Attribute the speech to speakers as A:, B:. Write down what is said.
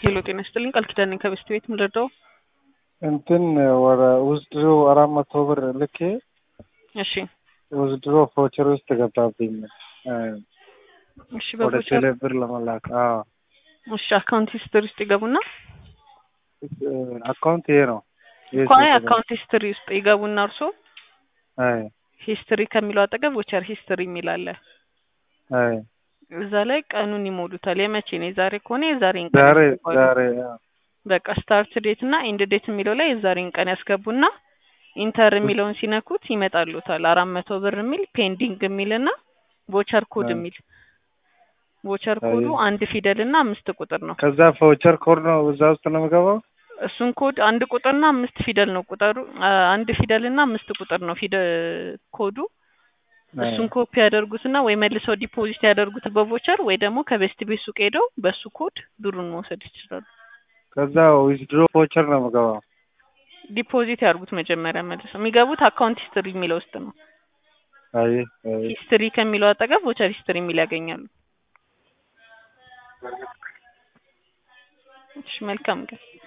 A: ሄሎ ጤና ይስጥልኝ ቃል ኪዳን ነኝ ከበስት ቤት ምንረዳው
B: እንትን ወደ ውዝድሮ አራት መቶ ብር ልኬ
A: እሺ
B: ውዝድሮ ፎቸር ውስጥ ገባብኝ
A: እሺ
B: ወደ
A: በቦቸር
B: ቴሌ ብር ለመላክ አዎ
A: እሺ አካውንት ሂስትሪ ውስጥ ይገቡና
B: አካውንት ይሄ ነው ይሄ
A: ኳይ
B: ስልክ ነው።
A: አካውንት ሂስትሪ ውስጥ ይገቡና እርሶ
B: አይ
A: ሂስትሪ ከሚለው አጠገብ ቮቸር ሂስትሪ የሚል አለ
B: አይ
A: እዛ ላይ ቀኑን ይሞሉታል የመቼ ነው የዛሬ ከሆነ የዛሬን ቀን
B: ዛሬ
A: ያስገባሉ።
B: ዛሬ አዎ።
A: በቃ ስታርት ዴት እና ኢንድ ዴት የሚለው ላይ የዛሬን ቀን ያስገቡና ኢንተር የሚለውን ሲነኩት ይመጣሉታል አራት መቶ ብር የሚል ፔንዲንግ የሚል እና ቮቸር ኮድ
B: አይ።
A: የሚል ቮቸር ኮዱ
B: አይ።
A: አንድ ፊደል እና አምስት ቁጥር ነው
B: ከዛ ፎቸር ኮድ ነው እዛ ውስጥ ነው የምገባው
A: እሱን ኮድ አንድ ቁጥርና አምስት ፊደል ነው ቁጥሩ አ- አንድ ፊደል እና አምስት ቁጥር ነው ፊደ ኮዱ
B: አይ።
A: እሱን ኮፒ ያደርጉትና ወይ መልሰው ዲፖዚት ያደርጉት በቮቸር ወይ ደግሞ ከቤስት ቤት ሱቅ ሄደው በሱ ኮድ ብሩን መውሰድ ይችላሉ።
B: ከዛ ዊዝድሮ ፎቸር ነው የምገባው
A: ዲፖዚት ያድርጉት መጀመሪያ መልሰው የሚገቡት አካውንት ሂስትሪ የሚለው ውስጥ ነው።
B: አይ አይ
A: ሂስትሪ ከሚለው አጠገብ ቮቸር ሂስትሪ የሚል ያገኛሉ። እሺ መልካም ቀን።